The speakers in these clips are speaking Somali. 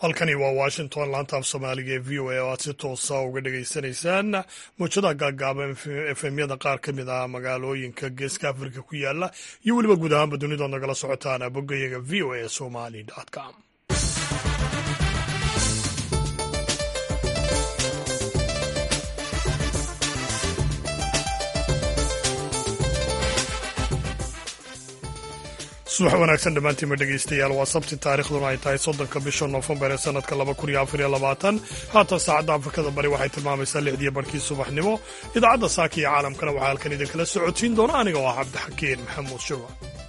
halkani waa washington laanta af soomaaliga ee v o a oo aad si toosa uga dhagaysanaysaan muujadaha gaagaaban efemyada qaar ka mid ah magaalooyinka geeska afrika ku yaala iyo weliba guud ahaanba dunidood nagala socotaan boggayaga v o a somali com subax wanaagsan dhammaantiinma dhegaystayaal waa sabti taarikhduna ay tahay soddonka bisha noofembar ee sanadka laba kun iyo afar iyo labaatan haatan saacadda afrikada bari waxay tilmaamaysaa lixdiyo barhkii subaxnimo idaacadda saaka iyo caalamkana waxaa halkan idinkala socotiin doona aniga oo ah cabdixakiin maxamuud shirwa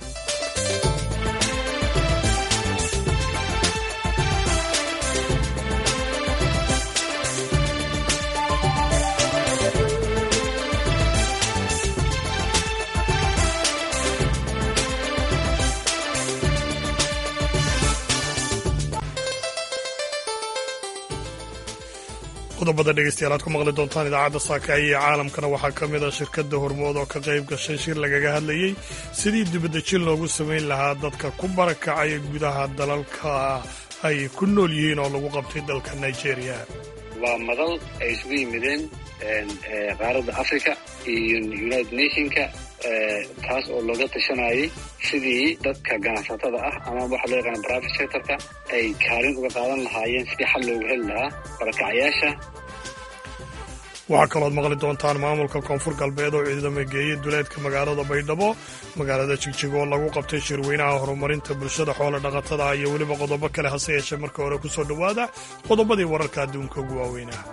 qodobada dhegeystayaal aad ku maqli doontaan idaacadda saakaaya iyo caalamkana waxaa ka mid a shirkadda hormood oo ka qayb gashay shir lagaga hadlayey sidii dibadejin loogu samayn lahaa dadka ku barakacaya gudaha dalalka ay ku nool yihiin oo lagu qabtay dalka nigeria waa madal ay isugu yimideen qaaradda africa iyo united nationka taas oo looga tashanayay sidii dadka ganacsatada ah ama waxa loo yaqaana private sectorka ay kaalin uga qaadan lahaayeen sidii xal loogu heli lahaa barakacyaasha waxaa kalooad maqli doontaan maamulka koonfur galbeed oo ciidamo geeyey duleedka magaalada baydhabo magaalada jigjig oo lagu qabtay shirweynaha horumarinta bulshada xoola dhaqatada iyo weliba qodobo kale hase yeeshee marka hore ku soo dhowaada qodobadii wararka adduunka ugu waaweynah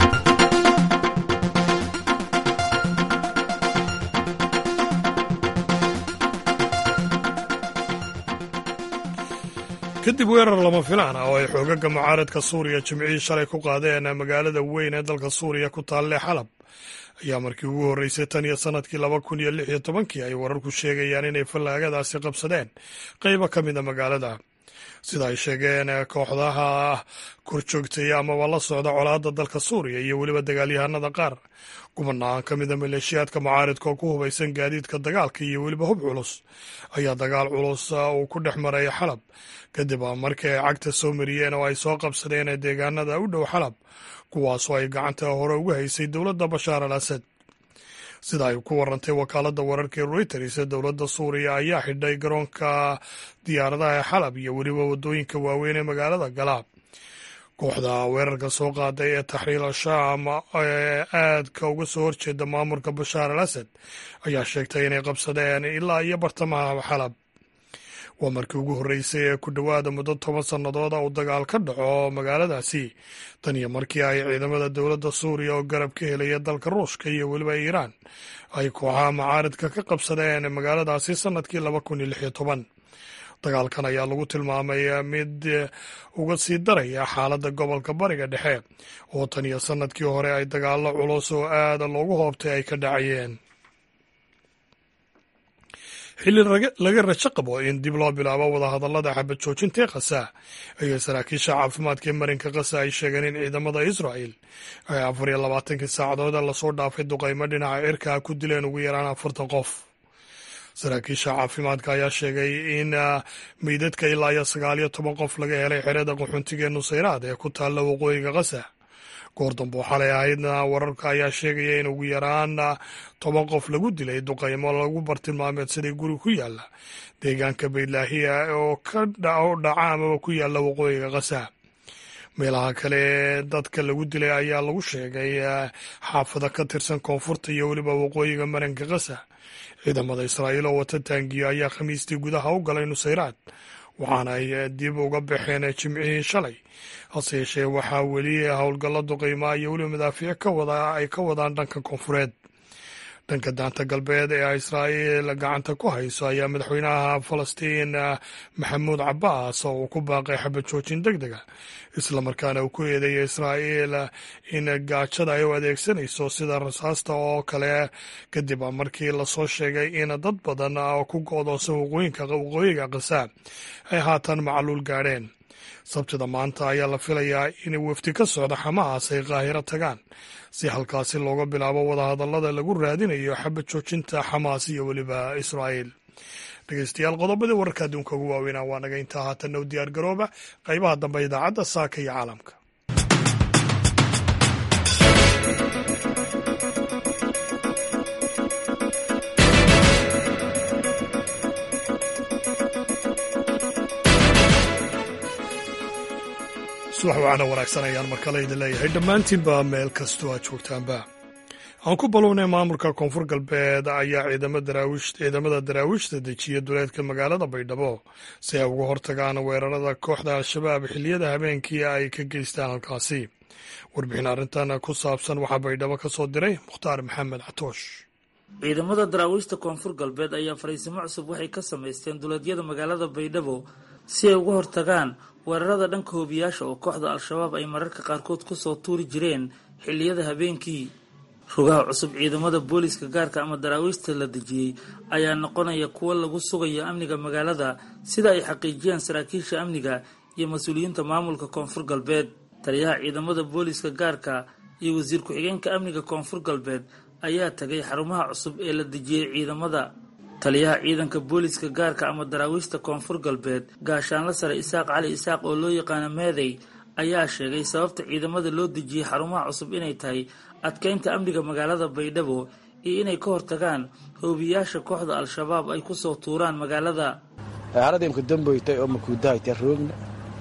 kadib weerar lama filaan ah oo ay xoogaga mucaaradka suuriya jimcihii shalay ku qaadeen magaalada weyn ee dalka suuriya ku taalle xalab ayaa markii ugu horreysay tan iyo sannadkii laba kun iyo lix iyo tobankii ay wararku sheegayaan inay fallaagadaasi qabsadeen qaybo ka mida magaalada sida ay sheegeen kooxdaha korjoogtaya amaba la socda colaadda dalka suuriya iyo weliba dagaalyahanada qaar kubanaan ka mida maleeshiyaadka mucaaridka oo ku hubaysan gaadiidka dagaalka iyo weliba hub culus ayaa dagaal culus uu ku dhex maray xalab kadib markii ay cagta soo mariyeen oo ay soo qabsadeen deegaanada u dhow xalab kuwaasoo ay gacanta hore ugu haysay dowladda bashaar al asad sida ay ku warantay wakaaladda wararkii reuters dowladda suuriya ayaa xidhay garoonka diyaaradaha ee xalab iyo weliba waddooyinka waaweyn ee magaalada galaab kooxda weerarka soo qaaday ee taxriir al-shaam ee aadka uga soo horjeeda maamulka bashaar al asad ayaa sheegtay inay qabsadeen ilaa iyo bartamaha xalab waa markii ugu horreysay ee ku dhowaada muddo toban sannadood uu dagaal ka dhaco magaaladaasi tan iyo markii ay ciidamada dowladda suuriya oo garab ka helaya dalka ruushka iyo weliba iiraan ay kooxaha macaaridka ka qabsadeen magaaladaasi sannadkii laba kun iyo lix iyo toban dagaalkan ayaa lagu tilmaamay mid uga sii daraya xaaladda gobolka bariga dhexe oo tan iyo sannadkii hore ay dagaallo culus oo aada loogu hoobtay ay ka dhacayeen xilli laga rajo qabo in dib loo bilaabo wadahadallada xabad joojintae khaza ayay saraakiisha caafimaadka ee marinka khaza ay sheegeen in ciidamada israa'el ay afar iyo labaatankii saacadood lasoo dhaafay duqaymo dhinaca cirkaa ku dileen ugu yaraan afartan qof saraakiisha caafimaadka ayaa sheegay in meydadka ilaa iyo sagaal iyo toban qof laga helay xerada qaxoontiga ee nusayraad ee ku taalla waqooyiga khaza goor dambe oo xalay ahaydna wararka ayaa sheegaya in ugu yaraan toban qof lagu dilay duqaymo lagu bartilmaameedsaday guri ku yaala deegaanka baydlaahiya oo ka dhaca amaba ku yaala waqooyiga khaza meelaha kale ee dadka lagu dilay ayaa lagu sheegay xaafada ka tirsan koonfurta iyo weliba waqooyiga maranka khaza ciidamada israa'iil oo wata taangiyo ayaa khamiistii gudaha u galay nusayraad waxaana ay dib uga baxeen jimcihii shalay hase yeeshee waxaa weli howlgallo duqaymaa iyo weliba madaafiic ka wada ay ka wadaan dhanka koonfureed dhanka daanta galbeed ee israa'iil gacanta ku hayso ayaa madaxweynaha falastiin maxamuud cabbaas oo uu ku baaqay xabad joojin deg dega islamarkaana uu ku eedeeyay israa'iil in gaajada ay u adeegsanayso sida rasaasta oo kale kadib markii lasoo sheegay in dad badan oo ku go'doonsan waqooyinka waqooyiga khaza ay haatan macluul gaadheen sabtida maanta ayaa la filayaa in wafdi ka socda xamaas ay qaahiro tagaan si halkaasi looga bilaabo wadahadallada lagu raadinayo xabad joojinta xamaas iyo weliba israa'iil dhegeystayaal qodobadii wararka adduunka ugu waaweynaa waa naga intaa haatanna u diyaar garooba qaybaha dambe idaacadda saaka iyo caalamka subax wacana wanaagsan ayaan mar kale idin leeyahay dhammaantiinba meel kastoo aad joogtaanba aan ku ballownay maamulka koonfur galbeed ayaa ciidamada daraawiishta dejiya duleedka magaalada baydhabo si ay uga hortagaan weerarada kooxda al-shabaab xilliyada habeenkii ay ka geystaan halkaasi warbixin arrintan ku saabsan waxaa baydhabo ka soo diray mukhtaar maxamed catoosh ciidamada daraawiishta koonfur galbeed ayaa fariisimo cusub waxay ka samaysteen duleedyada magaalada baydhabo si ay uga hortagaan weerarada dhanka hoobiyaasha oo kooxda al-shabaab ay mararka qaarkood kusoo tuuri jireen xilliyada habeenkii rugaha cusub ciidamada booliiska gaarka ama daraawiishta la dejiyey ayaa noqonaya kuwo lagu sugayo amniga magaalada sida ay xaqiijiyaan saraakiisha amniga iyo mas-uuliyiinta maamulka koonfur galbeed taliyaha ciidamada booliiska gaarka iyo wasiir ku-xigeenka amniga koonfur galbeed ayaa tagay xarumaha cusub ee la dejiyey ciidamada taliyaha ciidanka booliiska gaarka ama daraawiishta koonfur galbeed gaashaanla sare isaaq cali isaaq oo loo yaqaano meeday ayaa sheegay sababta ciidamada loo dejiyey xarumaha cusub inay tahay adkeynta amniga magaalada baydhabo iyo inay ka hortagaan hoobiyaasha kooxda al-shabaab ay kusoo tuuraan magaalada haradimka damboytay oo makuudahayta roogna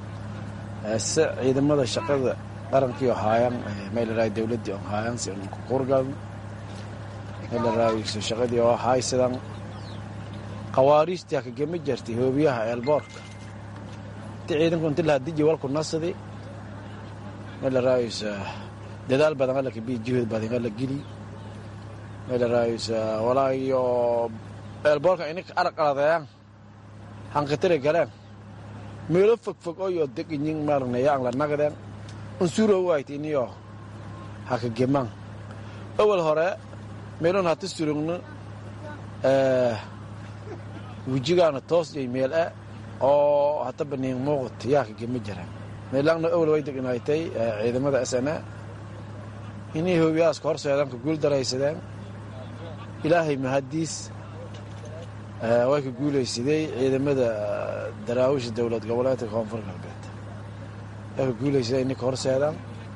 se ciidamada shaqada qarankii haayan meelaraay dowladii on haayan si on kuqurgalno meelaraay shaqadii oo haysadan khawaariijtii kagama jartay hoobiyaha eelboorka inti ciidanku inti lahaa diji walku nasadi meelaraaysa dadaal badan alla kabii juhud badan alla geli meelaraaysa walaayo eelboorka ininka arqaladeyan hankatire galeen meelo fogfog oyo deginyin maarnaya ang la nagden unsuro wayt iniyo haka geman awal hore meelon hata surugno wejigaana toos iyo meel e oo hata baniin muuqat yaaka gema jira meelangna awal way degnaaytay ciidamada s n a inay hoobiyaaska horseedan ka guul daraysadeen ilaahay mahadiis way ka guulaysaday ciidamada daraawisha dowlad goboleedka koonfur galbeed way ka guulaysadeen inay ka horseedaan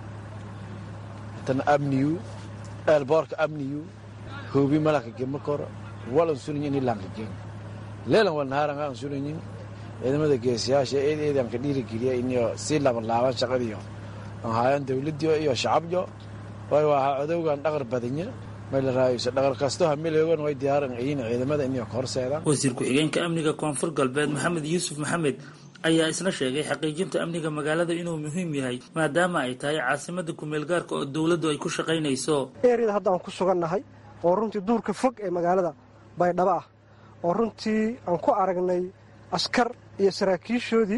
hatana amniyu eelboorka amniyu hoobi malaka gema koro walan sunayin inay laanka gen leelan walnahaaranga aan sunayin ciidamada geesiyaasha eed eedan ka dhiirigeliya iniyo sii laban laaban shaqadiyo aan haayaan dowladdiyo iyo shacabyo way waa codowgan dhaqar badanya meelaraayso dhaqar kasto hamileogan way diyaaran ayin ciidamada iniyo ka horseedaan wasiir ku-xigeenka amniga koonfur galbeed maxamed yuusuf maxamed ayaa isna sheegay xaqiijinta amniga magaalada inuu muhiim yahay maadaama ay tahay caasimada kumeel gaarka oo dowladdu ay ku shaqaynayso eeriyada hadda aan ku sugannahay oo runtii duurka fog ee magaalada baydhabo ah oo runtii aan ku aragnay askar iyo saraakiishoodii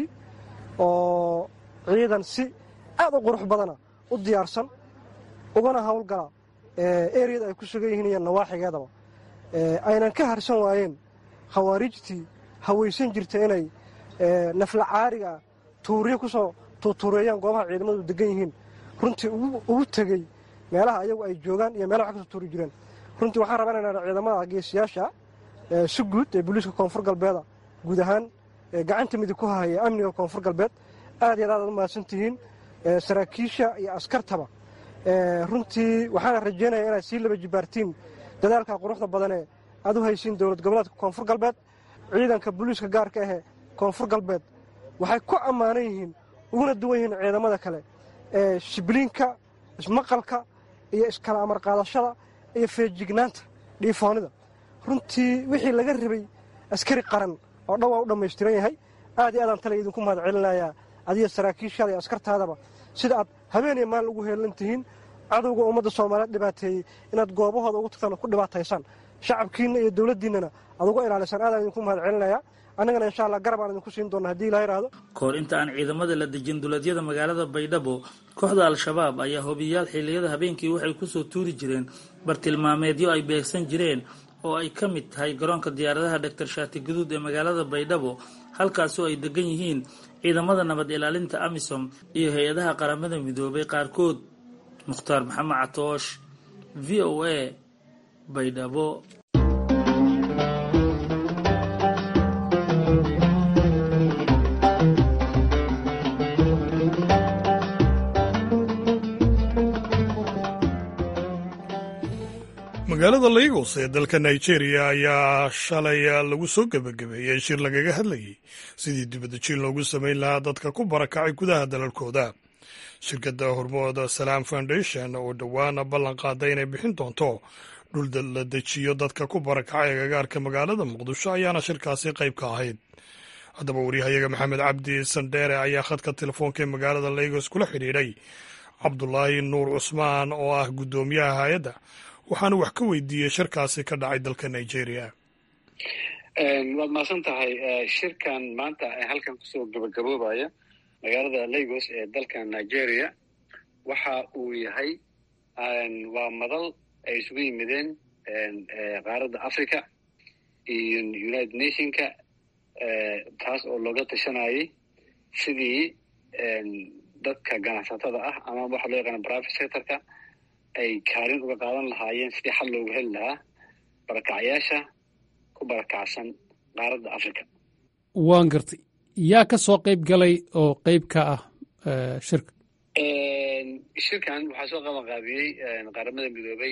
oo ciidan si aad u qurux badana u diyaarsan ugana howlgala eriyada ay ku sugan yihiin iyo nawaaxigeedaba aynan ka harsan waayeen khawaariijtii hawaysan jirta inay nafla caariga tuuriyo kusoo tuutuureeyaan goobaha ciidamadu degan yihiin runtii ugu tegey meelaha ayagu ay joogaan iyo meelaha wax kasoo tuuri jireen runtii waxaan rabaa inaan ciidamada geesiyaasha si guud ee booliiska koonfur galbeeda guud ahaan gacanta midig ku hahaya amniga koonfur galbeed aad iyo aad aad u mahadsan tihiin saraakiisha iyo askartaba runtii waxaana rajaynaya inaad sii laba jibaartiin dadaalka quruxda badanee aad u haysiin dowlad goboleedka koonfur galbeed ciidanka booliiska gaarka ahee koonfur galbeed waxay ku ammaanan yihiin uguna duwan yihiin ciidamada kale ee shibliinka ismaqalka iyo iskala amar qaadashada iyo feejignaanta dhiifoonida runtii wixii laga rabay askari qaran oo dhan waa u dhammaystiran yahay aad iyo aadaan tale idinku mahad celinayaa adiga saraakiishaada iyo askartaadaba sida aad habeen iyo maalin ugu heelan tihiin cadowga ummadda soomaaliyeed dhibaateeyey inaad goobahooda ugu tagtaan oo ku dhibaataysaan shacabkiinna iyo dowladdiinnana aad uga ilaalisaan aadaan idinku mahad celinayaa annagana insha allah garab aan idinku siin doonna hadii ilaha yidhaahdo kahor inta aan ciidamada la dejin duleedyada magaalada baydhabo kooxda al-shabaab ayaa hobiyaal xilliyada habeenkii waxay kusoo tuuri jireen bartilmaameedyo ay beegsan jireen oo ay ka mid tahay garoonka diyaaradaha dhaktar shaati guduud ee magaalada baydhabo halkaasoo ay degan yihiin ciidamada nabad ilaalinta amisom iyo hay-adaha qaramada midoobay qaarkood mukhtaar maxamed catoosh v o a baydhabo magaalada lagos ee dalka nigeria ayaa shalay lagu soo gebagabeeyey shir lagaga hadlayey sidii dibadejin loogu samayn lahaa dadka ku barakacay gudaha dalalkooda shirkadda hormooda salaam foundation oo dhowaana ballan qaaday inay bixin doonto dhul la dejiyo dadka ku barakacay agagaarka magaalada muqdisho ayaana shirkaasi qayb ka ahayd haddaba waryahayaga maxamed cabdi sandheere ayaa khadka telefoonka ee magaalada lagos kula xidhiidhay cabdulaahi nuur cusmaan oo ah guddoomiyaha hay-adda waxaana wax ka weydiiyey shirkaasi ka dhacay dalka nigeria waad mahadsan tahay shirkan maanta halkan kusoo gabagaboobaya magaalada lagos ee dalka nigeria waxa uu yahay waa madal ay isugu yimideen qaaradda africa iyo united nationka taas oo looga tashanayay sidii dadka ganacsatada ah ama waxa loo yaqaana private sectorka ay kaalin uga qaadan lahaayeen sidii xal loogu heli lahaa barakacyaasha ku barakacsan qaaradda africa waan gartay yaa ka soo qayb galay oo qayb ka ah shirka shirkan waxaa soo qaban qaabiyey qaramada midoobay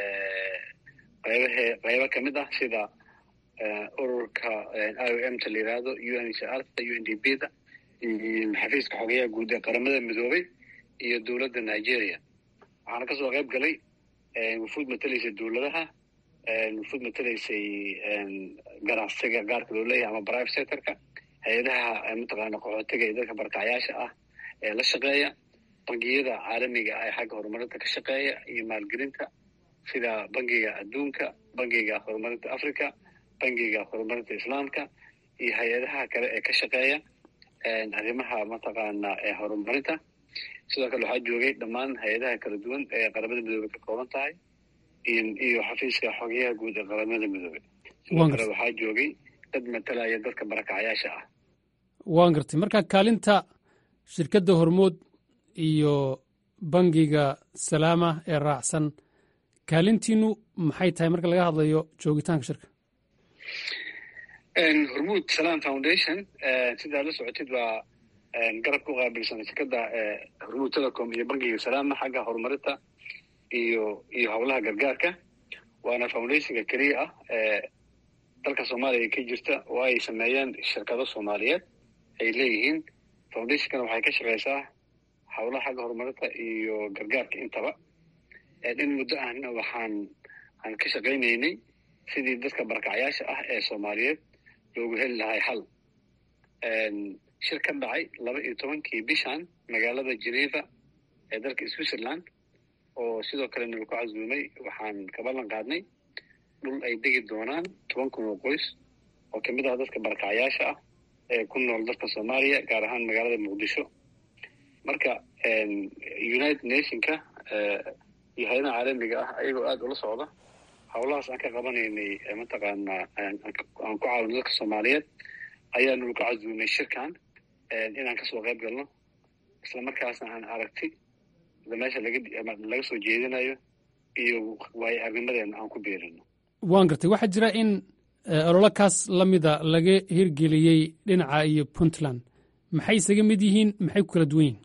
qaybahe qaybo ka mid ah sida ururka i o m ta la yidhaahdo u n h r ta u n d b da iyo xafiiska xogeyaha guud ee qaramada midoobay iyo dowladda nigeria waxaana kasoo qayb galay wufuud matelaysay dowladaha wufuud matelaysay ganacsiga gaarka loo leeyahay ama private sectorka hay-adaha mataqaana qaxootiga iyo dadka barakacyaasha ah ee la shaqeeya bangiyada caalamiga ah ee xagga horumarinta ka shaqeeya iyo maalgelinta sida bangiga adduunka bangiga horumarinta africa bangiga horumarinta islaamka iyo hay-adaha kale ee ka shaqeeya arrimaha mataqaana horumarinta sidoo kale waxaa joogay dhammaan hay-adaha kala duwan ee qaramada midoobey ka kooban tahay iyo xafiiska xogeyaha guud ee qaramada midoobey sidoo kale waxaa joogay dad matalaya dadka barakacyaasha ah waan gartay marka kaalinta shirkadda hormood iyo bangiga salaama ee raacsan kaalintiinu maxay tahay marka laga hadlayo joogitaanka shirka hormuud salam foundation sidaa la socotid waa garabka u qaabilsan shirkadda hormuud telecom iyo bangiga salaama xagga horumarinta iyo iyo howlaha gargaarka waana foundationka keliya ah ee dalka soomaaliya ka jirta oo ay sameeyeen shirkado soomaaliyeed ay leeyihiin foundationkana waxay ka shaqeysaa howlaha xagga horumarinta iyo gargaarka intaba in muddo ahna waxaan aan ka shaqaynaynay sidii dadka barakacyaasha ah ee soomaaliyeed loogu heli lahay xal shir ka dhacay laba iyo tobankii bishan magaalada geneva ee dalka switzerland oo sidoo kale nalaku casuumay waxaan ka ballan qaadnay dhul ay degi doonaan toban kun oo qoys oo kamid ah dadka barakacyaasha ah ee ku nool dalka soomaaliya gaar ahaan magaalada muqdisho marka united nationka iyo hay-adaha caalamiga ah ayagoo aada ula socda howlahaas aan ka qabanaynay mataqaanaa aan ku caawino dadka soomaaliyeed ayaanu lagu casuumay shirkan inaan kasoo qayb galno isla markaasna aan aragti meesha laga soo jeedinayo iyo waayo arnimadeena aan ku beerino waan gartay waxaa jira in ololakaas la mida laga hirgeliyey dhinaca iyo puntland maxay isaga mid yihiin maxay ku kala duwan yihin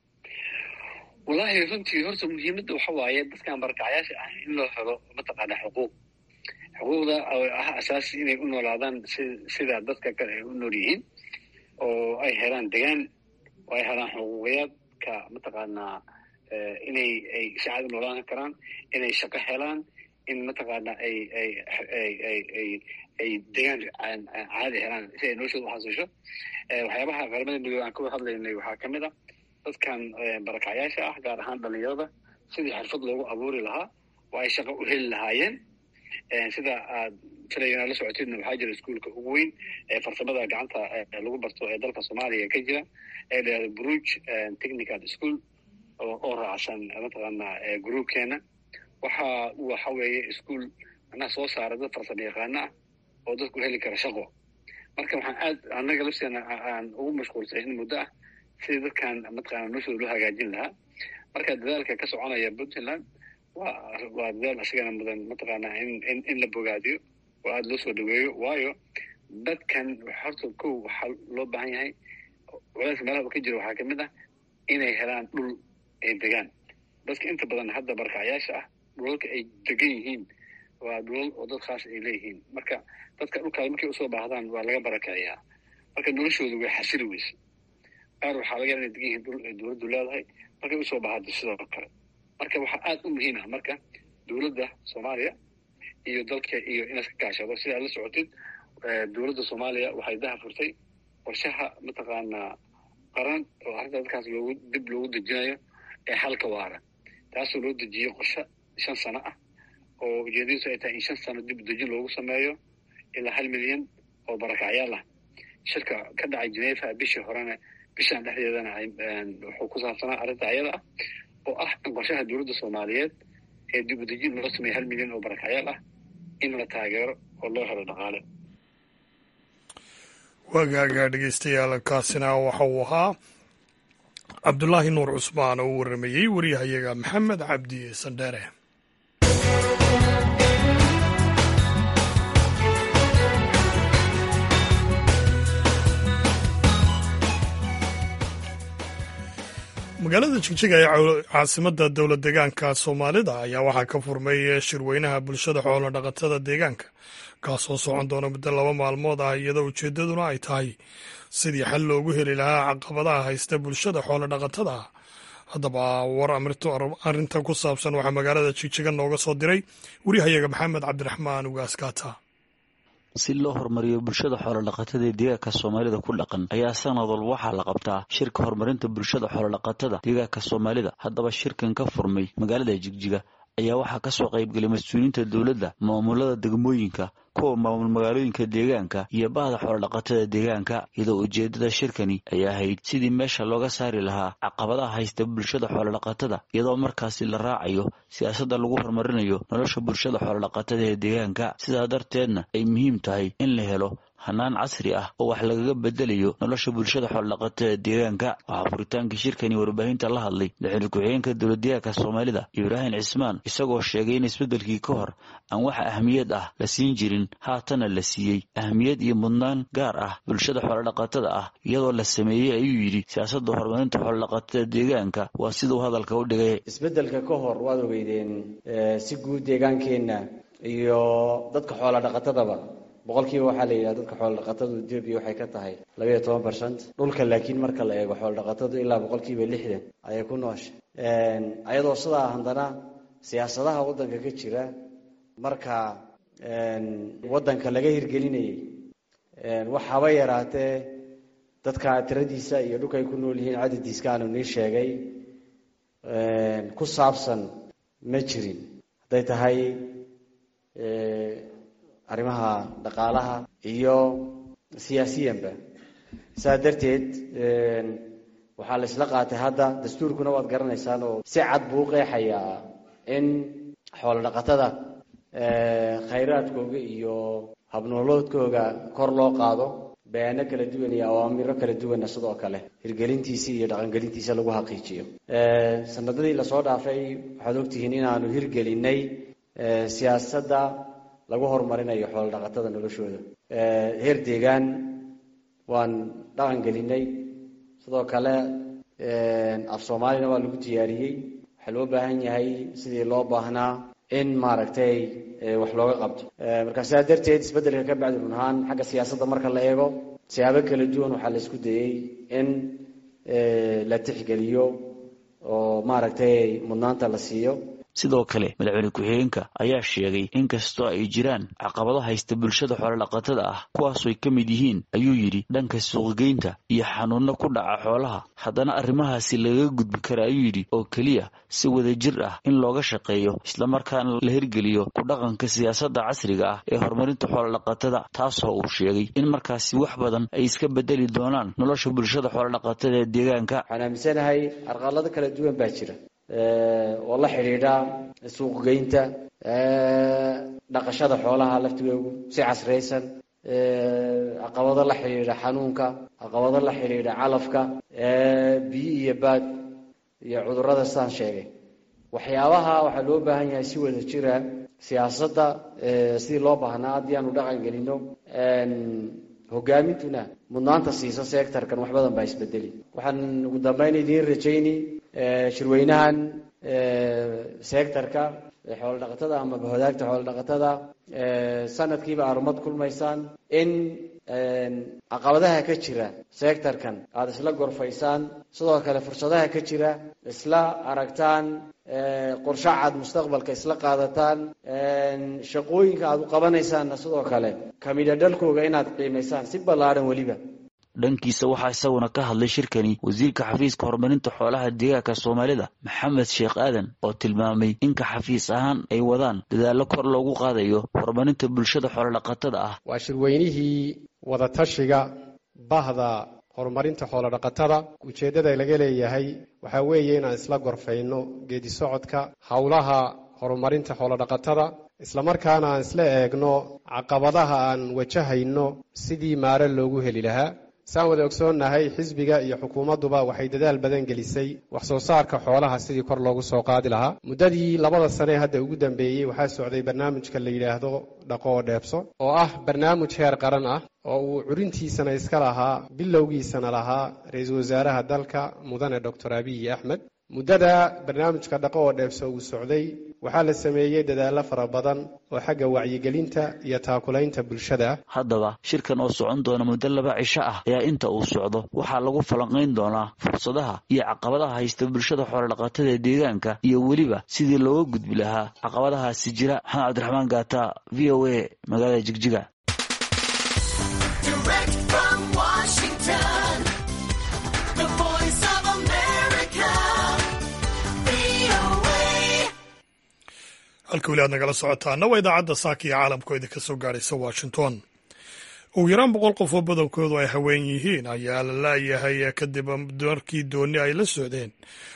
wallaahi runtii horta muhiimadda waxa waaye dadkan barakacyaasha ah in loo helo mataqaana xuquuq xuquuqda oo ah asaasi inay u noolaadaan si sida dadka kale ay u nool yihiin oo ay helaan degaan oo ay helaan xuquuqiyaadka mataqaanaa inay ay si caadi u noolaan karaan inay shaqo helaan in mataqaana ay ay ay ay ay ay degaan caadi helaan si ay noloshooda u xasisho waxyaabaha qaramada midoobe aan ka wada hadlaynay waxaa ka mid a dadkan barakacyaasha ah gaar ahaan dhalinyarada sidii xirfad loogu abuuri lahaa oo ay shaqo u heli lahaayeen sida aad filayana la socotidna waxaa jira iskuolka ugu weyn ee farsamada gacanta lagu barto ee dalka soomaaliya ka jira ee la yihahdo bruge technical school oo raacsan mataqaana groupkeena waxa waxa weeye ischool anaa soo saara dad farsamo yaqaano ah oo dadku heli kara shaqo marka waxaan aad annaga lafteena aan ugu mashquulsay in muddo ah sidii dadkan mataqaana noloshooda loo hagaajin lahaa marka dadaalka ka soconaya puntland waa waa dadaal isagana mudan mataqaana in in in la bogaadiyo oo aada loo soo dhaweeyo waayo dadkan horta kow waxaa loo baahan yahay walaalka meelaha ka jira waxaa kamid ah inay helaan dhul ay degaan dadka inta badan hadda barkacyaasha ah dhulalka ay degan yihiin waa dhulal oo dad khaas ay leeyihiin marka dadka dhulkaas markay usoo baahdaan waa laga barakiciyaa marka noloshooda way xasili weyse qaar waxaa laga yaaba inay degan yihiin dhul ay dowladdu leedahay markay usoo baahdo sidoo kale marka waxaa aada u muhiim ah marka dowladda soomaaliya iyo dalka iyo inaad ka kaashado sidaad la socotid dowladda soomaaliya waxay daha furtay qorshaha mataqaanaa qaran oo arrinta dadkaas loogu dib loogu dejinayo ee xalka waara taasoo loo dejiyey qorshe shan sano ah oo ujeedadiisu ay tahay in shan sano dib dejin loogu sameeyo ilaa hal milyan oo barakacyaal ah shirka ka dhacay genefa bishii horena bishaan dhexdeedana wuxuu ku saabsanaa arrinta ayada ah oo ah in qorshaha dowladda soomaaliyeed ee dib u dejin loo sameeyo hal milyan oo barakacyaal ah in la taageero oo loo helo dhaqaale waagaaga dhegeystayaal kaasina waxa uu ahaa cabdulaahi nuur cusmaan oo u warramayey waryahayaga maxamed cabdi sandheere magaalada jigjiga ee caasimada dowlad deegaanka soomaalida ayaa waxaa ka furmay shirweynaha bulshada xoolo dhaqatada deegaanka kaasoo socon doona muddo laba maalmood ah iyadoo ujeeddaduna ay tahay sidii xal loogu heli lahaa caqabadaha haysta bulshada xoolo dhaqatada ah haddaba war arrintan ku saabsan waxaa magaalada jigjiga nooga soo diray wariyahayaga maxamed cabdiraxmaan ugaaskaata si loo horumariyo bulshada xoolodhaqatada ee deegaanka soomaalida ku dhaqan ayaa sanad walba waxaa la qabtaa shirka horumarinta bulshada xoolodhaqatada deegaanka soomaalida haddaba shirkan ka furmay magaalada jigjiga ayaa waxaa kasoo qaybgelay mas-uuliyiinta dowladda maamulada degmooyinka kuwa maamul magaalooyinka deegaanka iyo bahda xoolodhaqatada deegaanka iyadoo ujeedada shirkani ay ahayd sidii meesha looga saari lahaa caqabadaha haysta bulshada xoolodhaqatada iyadoo markaasi la raacayo siyaasadda lagu horumarinayo nolosha bulshada xoolodhaqatada ee deegaanka sidaa darteedna ay muhiim tahay in la helo hanaan casri ah oo wax lagaga bedelayo nolosha bulshada xoolodhaqatada deegaanka waxaa furitaankii shirkani warbaahinta la hadlay madaxweyne ku-xigeenka dowladdeegaanka soomaalida ibraahim cismaan isagoo sheegay in isbeddelkii ka hor aan wax ahmiyad ah la siin jirin haatana la siiyey ahmiyad iyo mudnaan gaar ah bulshada xoolodhaqatada ah iyadoo la sameeyey ayuu yidhi siyaasadda horumarinta xoolodhaqatada deegaanka waa siduu hadalka u dhigay isbeddelka ka hor waad ogeydeen si guud deegaankeenna iyo dadka xoolodhaqatadaba boqolkiiba waxaa la yidhaha dadka xoolodhaqatadu etoobiya waxay ka tahay labaiyo toban barcent dhulka laakiin marka la eego xoolodhaqatadu ilaa boqolkiiba lixdan ayay ku noosha ayadoo sidaa haddana siyaasadaha waddanka ka jira marka waddanka laga hirgelinayay wax haba yaraatee dadka tiradiisa iyo dhulka ay ku nool yihiin cadadiiska aanu nii sheegay ku saabsan ma jirin hadday tahay arrimaha dhaqaalaha iyo siyaasiyanba saa darteed waxaa la isla qaatay hadda dastuurkuna waad garanaysaan oo si cad buu u qeexayaa in xoolo dhaqatada khayraadkooga iyo habnooloodkooga kor loo qaado bayaano kala duwan iyo awaamiro kala duwanna sidoo kale hirgelintiisa iyo dhaqangelintiisa lagu xaqiijiyo sanadadii lasoo dhaafay waxaad ogtihiin inaanu hirgelinay siyaasadda lagu horumarinayo xoolo dhaqatada noloshooda heer deegaan waan dhaqan gelinay sidoo kale af soomaalina waa lagu diyaariyey waxaa loo baahan yahay sidii loo baahnaa in maaragtay wax looga qabto marka sidaa darteed isbeddelka ka bacdi run ahaan xagga siyaasadda marka la eego siyaabo kala duwan waxaa la isku dayey in la tixgeliyo oo maaragtay mudnaanta la siiyo sidoo kale madaxweyne ku-xigeenka ayaa sheegay in kastoo ay jiraan caqabado haysta bulshada xoolodhaqatada ah kuwaasooy ka mid yihiin ayuu yidhi dhanka suuqgeynta iyo xanuunno ku dhaca xoolaha haddana arrimahaasi lagaga gudbi kara ayuu yidhi oo keliya si wadajir ah in looga shaqeeyo islamarkaana la hirgeliyo ku dhaqanka siyaasadda casriga ah ee horumarinta xoolodhaqatada taasoo uu sheegay in markaasi wax badan ay iska bedeli doonaan nolosha bulshada xoolodhaqatada ee deegaanka waxaan aaminsanahay arqalado kala duwan baa jira oo la xidhiidha suuqgeynta dhaqashada xoolaha laftigoogu si casraysan caqabado la xidhiidha xanuunka caqabado la xidhiidha calafka biyo iyo baad iyo cudurrada sidaan sheegay waxyaabaha waxaa loo baahan yahay si wada jira siyaasadda sidii loo baahnaa haddii aanu dhaqan gelino hogaamintuna mudnaanta siiso sectorkan wax badan baa isbedeli waxaan ugu dambeyn idiin rajayni shirweynahan sectorka xoolodhaqatada ama bahwadaagta xoolodhaqatada sanadkiiba arumad kulmaysaan in caqabadaha ka jira sectorkan aada isla gorfaysaan sidoo kale fursadaha ka jira isla aragtaan qorshe cad mustaqbalka isla qaadataan shaqooyinka aada u qabanaysaanna sidoo kale kamidha dhalkooga inaad qiimaysaan si ballaadhan weliba dhankiisa waxaa isaguna ka hadlay shirkani wasiirka xafiiska horumarinta xoolaha deegaanka soomaalida maxamed sheekh aadan oo tilmaamay inka xafiis ahaan ay wadaan dadaallo kor loogu qaadayo horumarinta bulshada xoolodhaqatada ah waa shirweynihii wadatashiga bahda horumarinta xoolodhaqatada ujeeddada laga leeyahay waxaa weeye inaan isla gorfayno geedi socodka howlaha horumarinta xoolodhaqatada islamarkaana aan isla eegno caqabadaha aan wajahayno sidii maare loogu heli lahaa saan wada ogsoonnahay xisbiga iyo xukuumadduba waxay dadaal badan gelisay wax soo saarka xoolaha sidii kor loogu soo qaadi lahaa muddadii labada sane hadda ugu dambeeyey waxaa socday barnaamijka la yidhaahdo dhaqo oo dheebso oo ah barnaamij heer qaran ah oo uu curintiisana iska lahaa bilowgiisana lahaa ra-iisul wasaaraha dalka mudane doctor abiyi axmed muddada barnaamijka dhaqo oo dheebso uu socday waxaa la sameeyey dadaallo fara badan oo xagga wacyigelinta iyo taakulaynta bulshada ah haddaba shirkan oo socon doona muddo laba cisho ah ayaa inta uu socdo waxaa lagu falanqayn doonaa fursadaha iyo caqabadaha haysta bulshada xoolodhaqatada ee deegaanka iyo weliba sidii looga gudbi lahaa caqabadahaasi jira maxamed cabdiraxmaan gaata v o a magaalada jigjiga halka weli aad nagala socotaana waa idaacadda saaka iyo caalamkoo idinka soo gaadhaysa washington ugu yaraan boqol qof oo badankoodu ay haween yihiin ayaa la laayahay kadib markii dooni ay la socdeen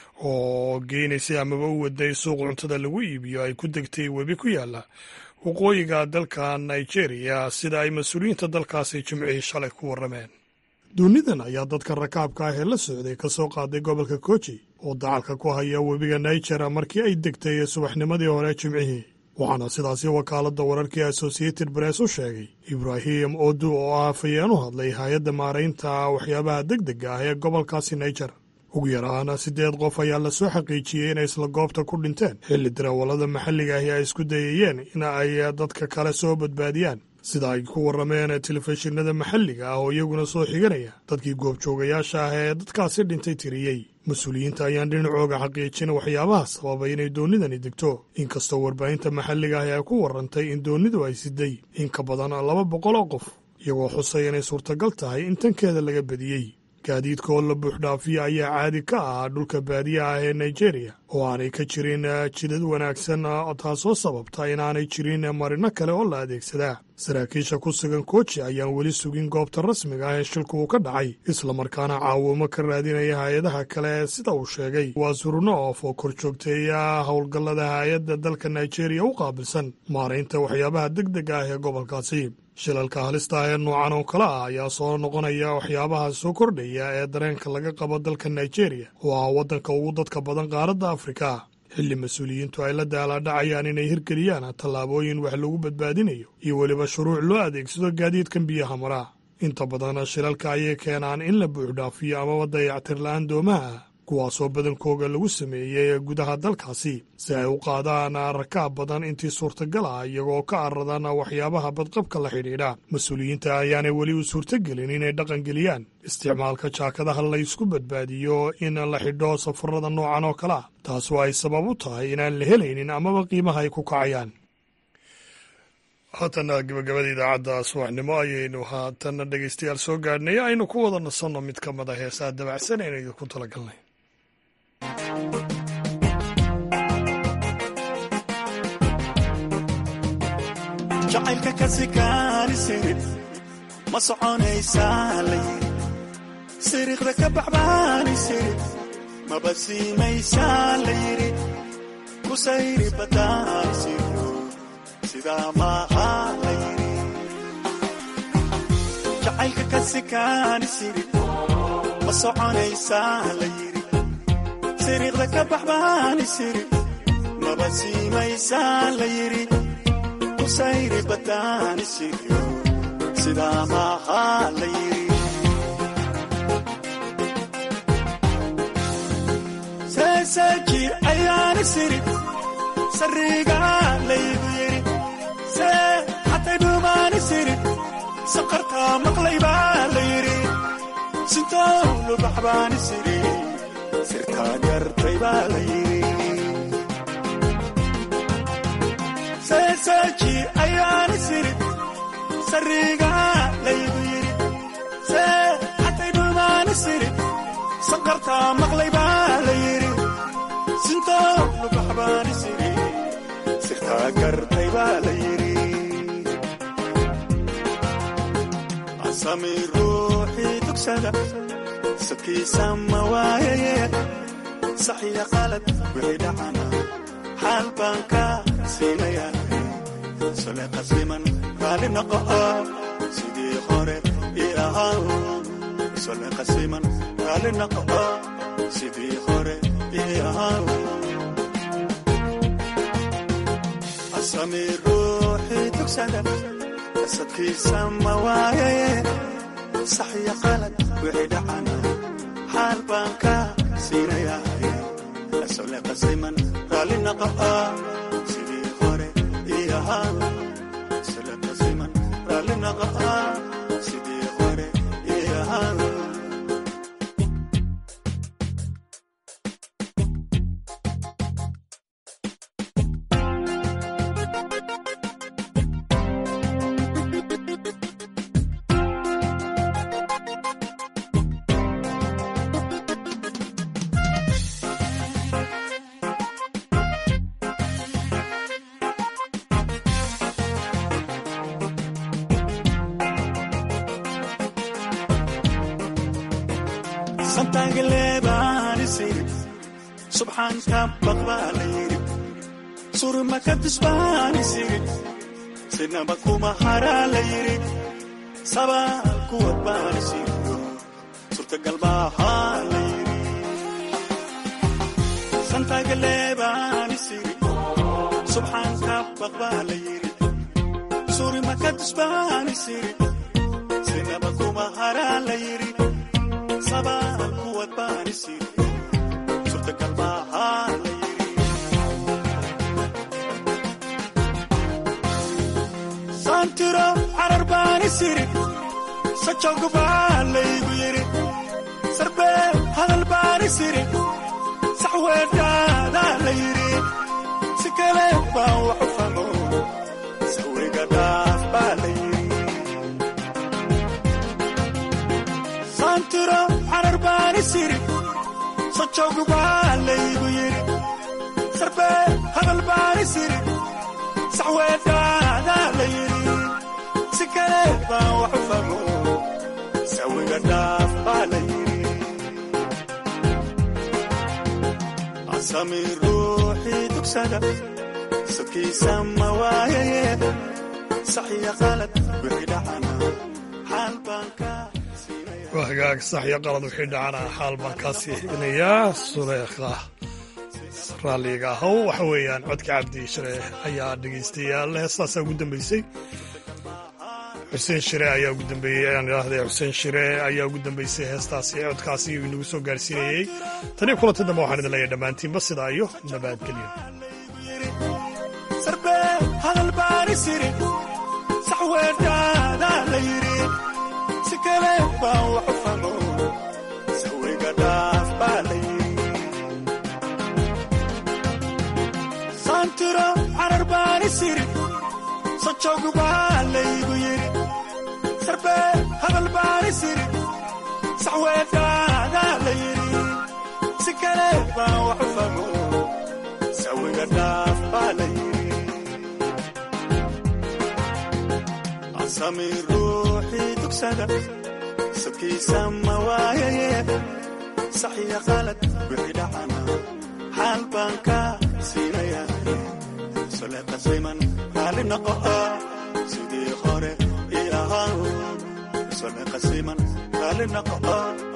oo geynaysay amaba u waday suuq cuntada lagu iibiyo ay ku degtay webi ku yaala waqooyiga dalka nigeria sida ay mas-uuliyiinta dalkaasi jimcihii shalay ku warrameen doonidan ayaa dadka rakaabka ah ee la socday ka soo qaaday gobolka koji oo dacalka ku haya webiga niger markii ay degtay subaxnimadii hore jimcihii waxaana sidaasi wakaaladda wararkii associated press u sheegay ibraahim odu oo ah afayeen u hadlay hay-adda maaraynta waxyaabaha deg dega ah ee gobolkaasi niger ugu yaraana siddeed qof ayaa la soo xaqiijiyey inay isla goobta ku dhinteen xilli darawallada maxalliga ahi ay isku dayayeen in ay dadka kale soo badbaadiyaan sida ay ku warrameen telefishinada maxalliga ah oo iyaguna soo xiganaya dadkii goobjoogayaasha ah ee dadkaasi dhintay tiriyey mas-uuliyiinta ayaan dhinacooga xaqiijin waxyaabaha sababay inay doonidani degto inkastoo warbaahinta maxalliga ah ay ku warrantay in doonidu ay siday in ka badan laba boqol oo qof iyagoo xusay inay suurtagal tahay in tankeeda laga badiyey gaadiidka oo la buuxdhaafiya ayaa caadi ka ah dhulka baadiya ah ee nigeria oo aanay ka jirin jidad wanaagsan taasoo sababta inaanay jirin marino kale oo la adeegsadaa saraakiisha ku sugan koji ayaan weli sugin goobta rasmiga ah ee shilku uu ka dhacay islamarkaana caawimo ka raadinaya hay-adaha kale sida uu sheegay waa surunoof oo kor joogteeya howlgallada hay-adda dalka nigeria u qaabilsan maaraynta waxyaabaha deg dega ah ee gobolkaasi shilalka halista ah ee noocan oo kale ah ayaa soo noqonaya waxyaabaha soo kordhaya ee dareenka laga qabo dalka nigeria oo ah waddanka ugu dadka badan qaaradda afrika xilli mas-uuliyiintu ay la daalaadhacayaan inay hirgeliyaan tallaabooyin wax lagu badbaadinayo iyo weliba shuruuc loo adeegsado gaadiidkan biyaha maraa inta badan shilalka ayay keenaan in la buuxdhaafiyo amaba dayactir la-aan doomaha ah kuwaasoo badankooga lagu sameeyey gudaha dalkaasi si ay u qaadaan rakaab badan intii suurtagal ah iyagoo ka aradan waxyaabaha badqabka la xidhiidha mas-uuliyiinta ayaanay weli u suurtagelin inay dhaqangeliyaan isticmaalka jaakadaha la ysku badbaadiyo in la xidho safarada noocan oo kale ah taasoo ay sabab u tahay inaan la helaynin amaba qiimaha ay ku kacayaan haatana gabagabada idaacadda subaxnimo ayaynu haatana dhegaystayaal soo gaadhnay aynu ku wada nasanno mid ka mid a heesaa dabacsan aynu idinku talagalnay jacaylka ka sikaanisirib ma soconaysaa la yiri siriiqda ka baxbaanisirib maba siimaysaa la yiri ku sayri badaanisiro sidaa maaha la yiri jacaylka ka sikaanisirib ma soconaysaa la yiri siriiqda ka baxbaanisirib maba siimaysaa la yiri sayri badaanisiryo sidaa maaha la yiri seeseeji ayaani siri sariga laygu yidhi see xatay dhuumaani siri saqartaa maqlay baa la yidhi sintow lubax baani siri sirtaa gartay baa la yidhi seeseeji ayaani siri sariga laygu yidhi see xatay dhuumaani siri saqartaa maqlay baa la yidhi sintow lubax baani siri sirtaa gartay baa la yidhi asami ruuxii dugsada sadkiisa ma waayaye sax iyo qalad wixii dhacana xaal baan ka siinaya sole qasiman raali noqo sidii hore ii ahaa sole qasiman raali noqo sidii hore ii ahaa asami ruuxii dugsada sadkiisa ma waayaye sax iyo qalad wixii dhacana xaal baan ka siinaya sole qasiman raali noqo sidii hore ii ahaa sole qasiman raali noqo sidii hore ii ahaa subxaanka baqbaa la yidhi surmaka dusbaani siri sinaba kuma haraa la yidhi sabaal kuwad baani siriyo surtagal baahaa la yidhi santagaleebaani siri subxaanka baqbaa la yidhi surmaka dusbaani siri sinaba kuma haraa la yidhi sabaal kuwad baani siri saantiro carar baani siri sajog baa laygu yidhi sarbee hadal baani siri sax weedhaadaa la yidhi si kale baan wax u famo sawiga dhaaf baa la yidhi saantiro carar baani siri sajog baa laygu yidhi sarbee hadal baani siri sax weedhaadaa la yidhi si kale baan wax u famo sawiga dhaaf baa la yidhi asami ruuxii dugsada sadkiisa ma waayaye sax iyo qalad wixii dhacana xaal baan ka waa hagaag sax iyo qalad wixii dhacana xaal baan kaa siinayaa suleekha raalliga ahow waxa weeyaan codka cabdi shire ayaa dhegaystayaal heestaasaa ugu dambeysay xuseen shire ayaa ugu dambeeyey ayaan idhaahday xuseen shire ayaa ugu dambeysay heestaasi codkaasi inagu soo gaarsiinayey tanii kulanta dambe waxaan idin leeyahay dhammaantiinba sidaa iyo nabadgelyo sarbee hadal baani siri sax weedhaadaa la yidhi si kale baan wax u famo sawiga dhaaf baa la yidhi saantiro carar baani siri sajog baa laygu yidhi sarbee hadal baani siri sax weedhaadaa la yidhi si kale baan wax u famo sawiga dhaaf baa la yidhi asami ruuxii dugsada sadkiisa ma waayaye sax iyo qalad wixii dhacana xaal baan ka siinaya sole qasiman raali noqo sidii hore ii ahaa sole qasiman raali noqo